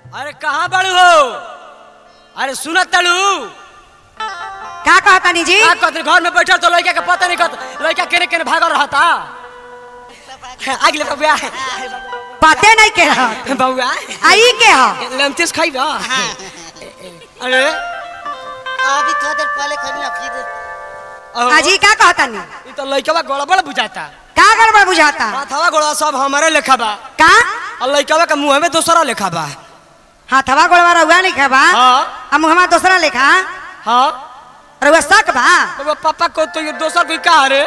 अरे कहाँ बड़ू हो अरे सुनत तड़ू का कहतानी जी का कहते घर में बैठल तो लड़का के पता नहीं कहत लड़का केने केने भागल रहता आगे ले बबुआ पते नहीं के रह बबुआ आई के ह लमतेस खाई बा अरे अभी थोड़ा देर पहले खड़ी ना फिर अहो, अजी का कहतानी ई तो लड़का गड़बड़ बुझाता का गड़बड़ बुझाता हाथवा गोड़वा सब हमारे लेखा बा का और लड़का के मुंह में दोसरा लेखा बा हाथवा गोड़वा रहुआ नहीं खाबा हाँ आ मुहमा दूसरा लेखा हाँ रहुआ शक बा तो पापा को तो ये दोसर कोई का रे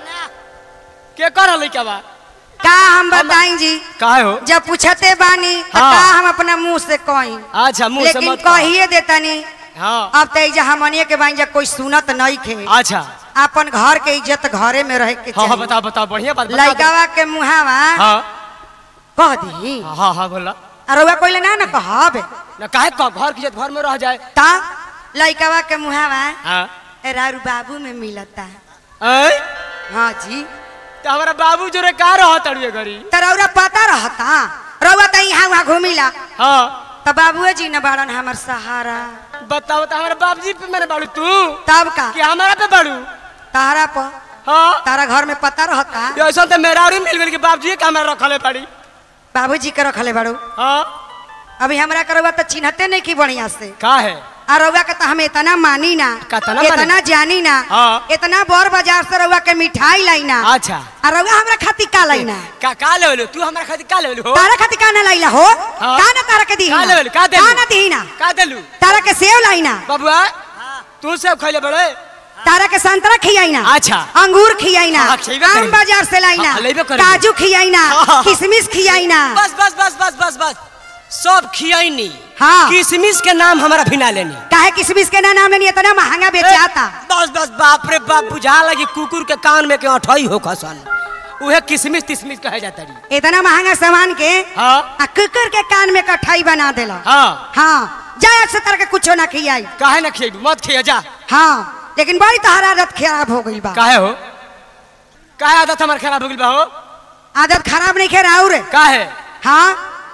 के कर लड़का बा का हम बताई जी काहे हो जब पूछते बानी त हाँ। का हम अपना मुंह से कही अच्छा मुंह से लेकिन मत कह। कहिए देतानी हाँ अब तो इजा हमनिए के बानी जा कोई सुनत नहीं खे अच्छा अपन घर के इज्जत घरे में रहे के हाँ हाँ चाहिए बताओ बताओ बढ़िया बात बता दो। लइकावा के मुहावा हाँ कह दी हाँ हाँ बोला आ रउआ कोई ना ना कहब ना काहे का घर की इज्जत घर में रह जाए ता लइकावा के मुहावा हाँ रारू बाबू में मिलता ऐ? हाँ जी तो हमारा बाबू जो रे का रह तड़िए घरी त रउरा पता रहता रउआ त यहाँ वहाँ घूमिला हाँ त बाबुए जी न बाड़न हमर सहारा बताओ तो हमारे बाबूजी पे मैंने बाड़ू तू तब का कि हमारा पे बाड़ू तारा पर हाँ तारा घर में पता रहता ये ऐसा तो मेरा और मिल गई कि बाबूजी के हमारा रखले पड़ी बाबूजी के रखले बाड़ू हाँ अभी हमरा के रउआ त चिन्हते नहीं की बढ़िया से का है आ रउआ के त हम इतना मानी ना कतना मानी? इतना जानी ना हाँ। इतना बड़ बाजार से रउआ के मिठाई लाइना अच्छा आ रउआ हमरा खातिर का लाइना का का लेवल तू हमारा खातिर का लेवल हो तारा खातिर का ना लाइला हो हाँ। का ना तारा के दी का लेवल का दे का ना दीना का देलू तारा के सेव लाइना बाबुआ तू सब खैले बड़े तारा के संतरा खियाइना अच्छा। अंगूर खियाइना हाँ, खियबे आम करी। बाजार से लाइना हाँ, लेबे करी। काजू खियाइना हाँ। किशमिश खियाइना बस बस बस बस बस बस सब खियाइनी हाँ। किशमिश के नाम हमारा भिना लेनी काहे किशमिश के ना नाम लेनी इतना महंगा बेचाता बस बस बाप रे बाप बुझा लगी कुकुर के कान में के अठई हो खसन उहे किशमिश तिशमिश कहे जाता रही इतना महंगा सामान के हाँ आ कुकर के कान में कठाई बना देला हाँ हाँ जाए से तरह के कुछो ना खियाई काहे ना खिएबू मत खिया जा हाँ लेकिन बड़ी तोहरा आदत खराब हो गई बा काहे हो काहे आदत हमार खराब हो गइल बा हो आदत खराब नहीं खेरा और काहे हाँ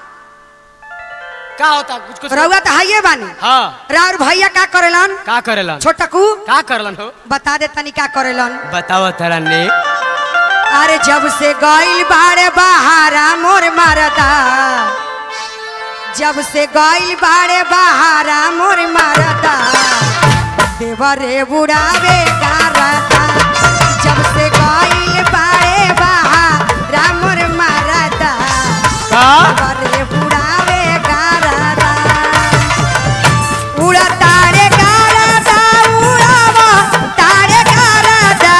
का होता कुछ कुछ रउआ तो हाइये बानी हाँ राउर भैया का करेलन का करेलन छोटकू का करलन हो बता दे तनी का करेलन बताओ तरा ने अरे जब से गइल बाड़े बहारा मोर मरदा जब से गइल बाड़े बहारा मोर मरदा देवरे बुढ़ावे गारदा जब से गइल बाड़े बहारा मोर मरदा का देवरे बुढ़ावे गारदा उड़ा तारे गारदा उड़ावा तारे गारदा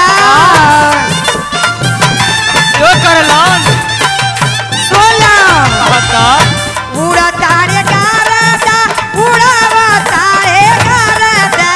यो करलन सोला बता उड़ा तारे गारदा उड़ावा तारे गारदा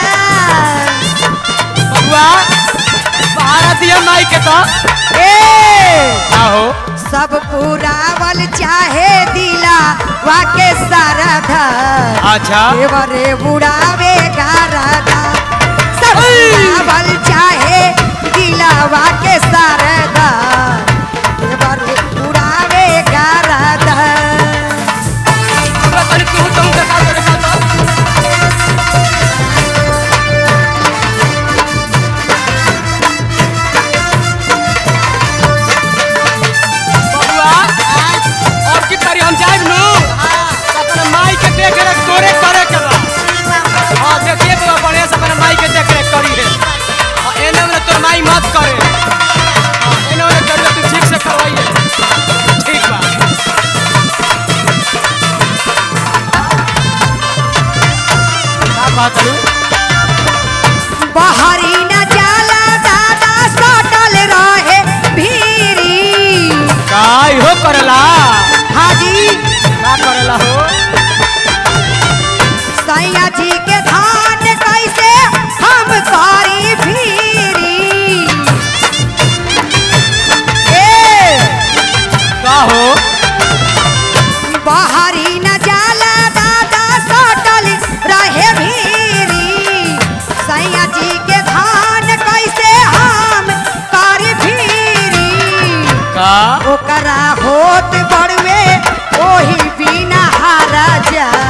बबुआ बाहर दिया माई के तो ए का हो सब पुरावल चाहे दिला वाके सारधा अच्छा देवरे उड़ावे गारदा सब पुरावल चाहे दिला वाके सारधा देवरे उड़ावे गारदा पूरा तनी तू तुम का का करे का बबुआ और की तारी हम जाइब नु अपने माई के देख रेख तोरे करे के बा हां देखिए तो बढ़िया से अपने माई के देख रेख करी है हां एने में तोर माई मत करे हां एने में कर तू ठीक से करवाइए ठीक बा का बात है बहरी न जाला दादा सटल रहे भीरी काय हो करला हाजी का करला हो सैया जी के धान कैसे हम करी भीरी ए का हो बहरी न जाला दादा सटल रहे भीरी सैया जी के धान कैसे हम करी भीरी का ओकरा होत बड़वे ओही बिना हारा जा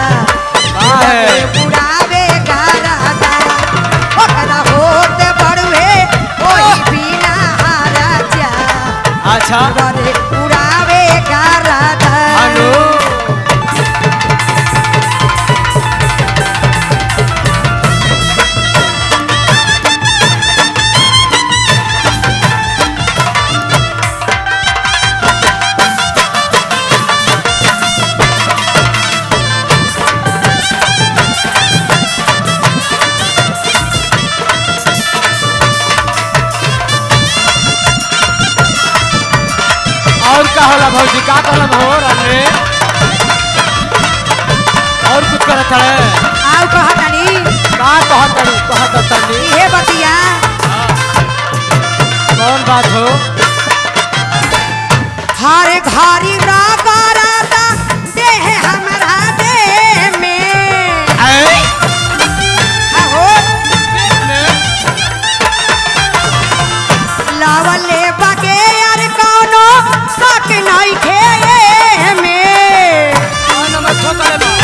होला भौजी का करब हो रे और कुछ करत है आउ कहतनी का कहत तनी कहत तनी इहे बतिया कौन बात हो हर घरी रगरता देह हमरा देह में ऐ आहो लावले बगे यार कौनो शक नहीं खे में कौन में ठोकले बा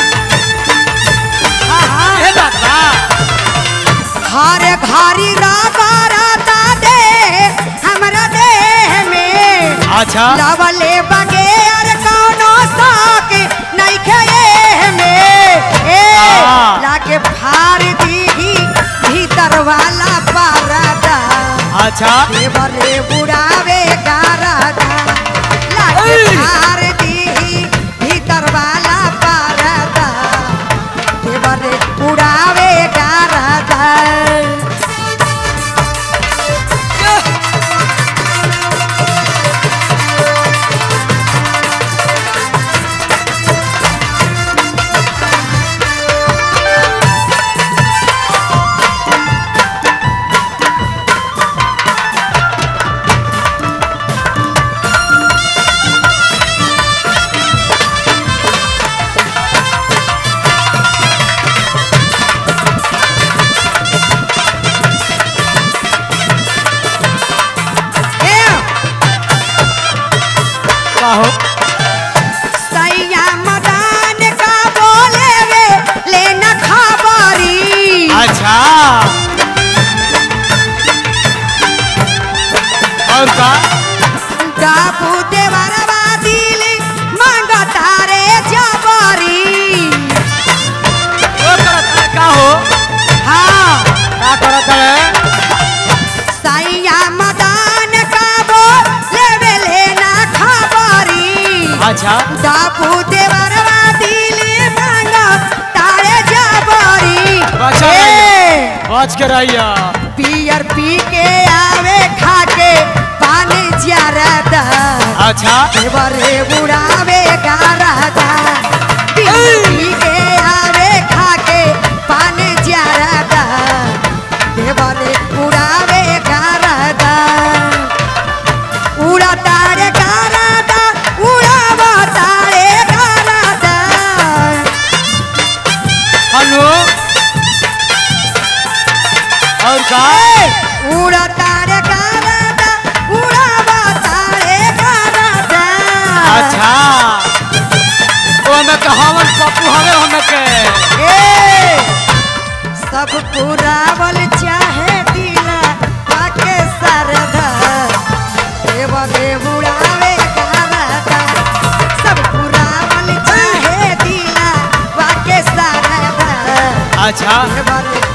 आहा, ए बात बा हर घरी रगरता देह हमरा देह में अच्छा लावले बगे यार कौनो शक नहीं खे में ए हाँ। लागे फाड़ दीही भीतर वाला पारदा अच्छा देवरे बुढ़ावे गारदा लागे ऐ। फाड़ दीही भीतर वाला पारदा देवरे बुढ़ावे गारदा ए का हो सैया मदान का बोले वे लेना खबरी अच्छा और का डाबू देवरवा दिल मांगता रे जबरी वो करत है का हो हाँ का करत है सैया मदान का बोले वे लेना खबरी अच्छा डाबू देवरवा दिल मांगता रे जबरी बचा ए, बच के रहिया पियर पी के आवे खा के पानी ज्यादा अच्छा देवरे बुढ़ावे गारदा पियर पी के आवे खा के पानी ज्यादा देवरे बुढ़ावे गारदा उड़ा तारे गारदा उड़ावा तारे गारदा हेलो और का उड़ा तारे गारदा उड़ावा तारे गारदा अच्छा वो हमें कहावन पप्पू हमें हमें के ए सब पुरावल चाहे दिला पाके सरदा देवले बुढ़ावे गारदा सब पुरावल चाहे दिला पाके सरदा अच्छा देवले